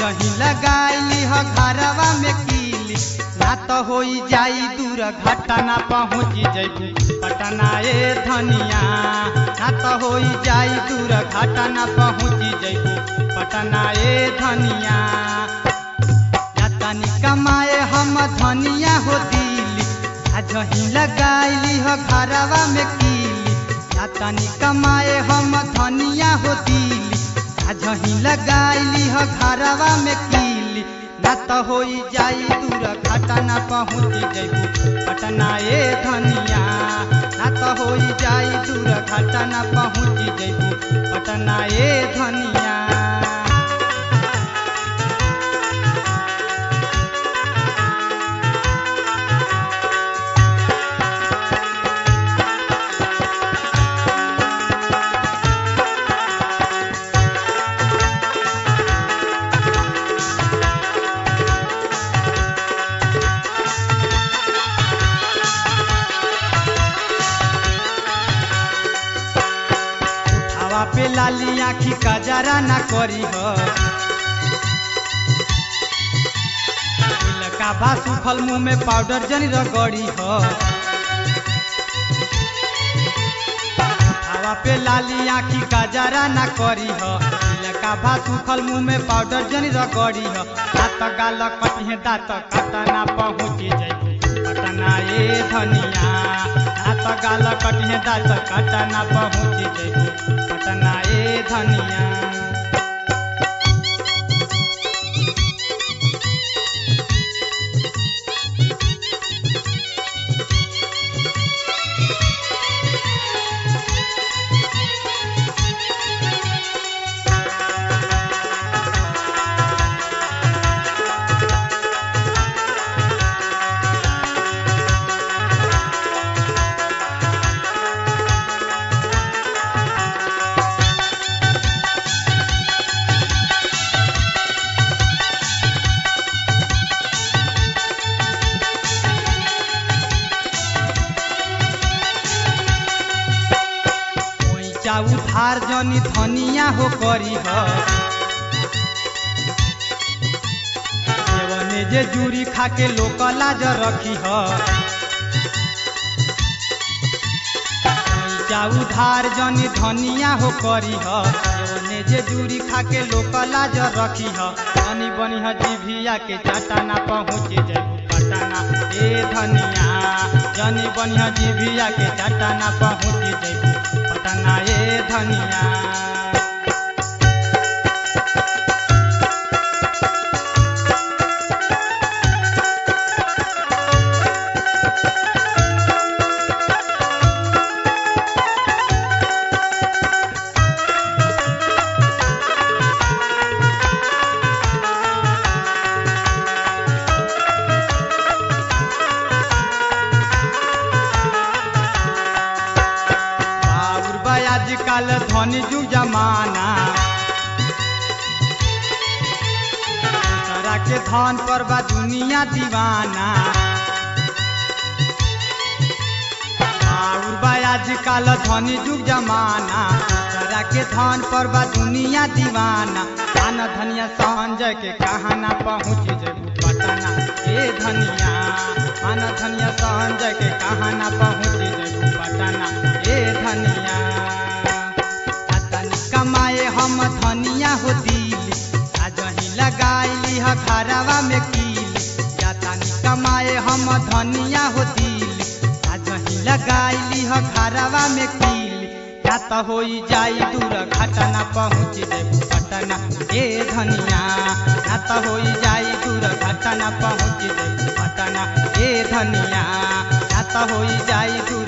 जही लगाइली ह घरवा में कीली ना तो होई जाई दूर घटना पहुँची जैबू पटना ए धनिया ना तो होई जाई दूर घटना पहुँची जैबू पटना ए धनिया तनी कमाए हम धनिया हो दिली आ जही लगाइली ह घरवा में कीली आ तनी कमाए हम धनिया हो दिली आ जही लगाइली ह घरवा में कीली ना तो होई जाई दूर घटना पहुँची जैबू पटना ए धनिया ना तो होई जाई दूर घटना पहुँची जैबू पटना ए धनिया हवा पे लाली आखी कजरा ना करी हो का बा सुखल मुंह में पाउडर जनी रगड़ी हो हवा पे लाली आखी कजरा ना करी हो का बा सुखल मुंह में पाउडर जनी रगड़ी हो दांत गाल कटिहे दांत कटना पहुँची जाई पटना ए धनिया दांत गाल कटिहे दांत कटना पहुँची जाई पटना ए धनिया पैसा उधार जनी धनिया हो करी हो देवने जे जूरी खाके लोक लाज रखी हो पैसा उधार जनी धनिया हो करी हो देवने जे जूरी खाके लोक लाज रखी हो धनी बनी ह जीभिया के चटाना पहुँचे जाई पटना ए धनिया जनी बनी ह जीभिया के चटाना पहुँचे जाई पटना ए धनिया बाबुर भाई आजकल धनी जुग जमाना दूसरा के धन पर बा दुनिया दीवाना बाबुर भाई आजकल धनी जुग जमाना दूसरा के धन पर बा दुनिया दीवाना आन धनिया संजय के कहाना पहुँच जेबू पटना ए धनिया आन धनिया संजय के कहाना पहुँच जेबू पटना ए धनिया आ तनी कमाए हम धनिया हो दिली आ जही लगाइली ह घरवा में कीली या तनी कमाए हम धनिया हो दिली आ जही लगाइली ह घरवा में कीली या त होई जाई दूर घटना पहुँच जेबू पटना ए धनिया या त होई जाई दूर घटना पहुँच जेबू पटना ए धनिया या त होई जाई दूर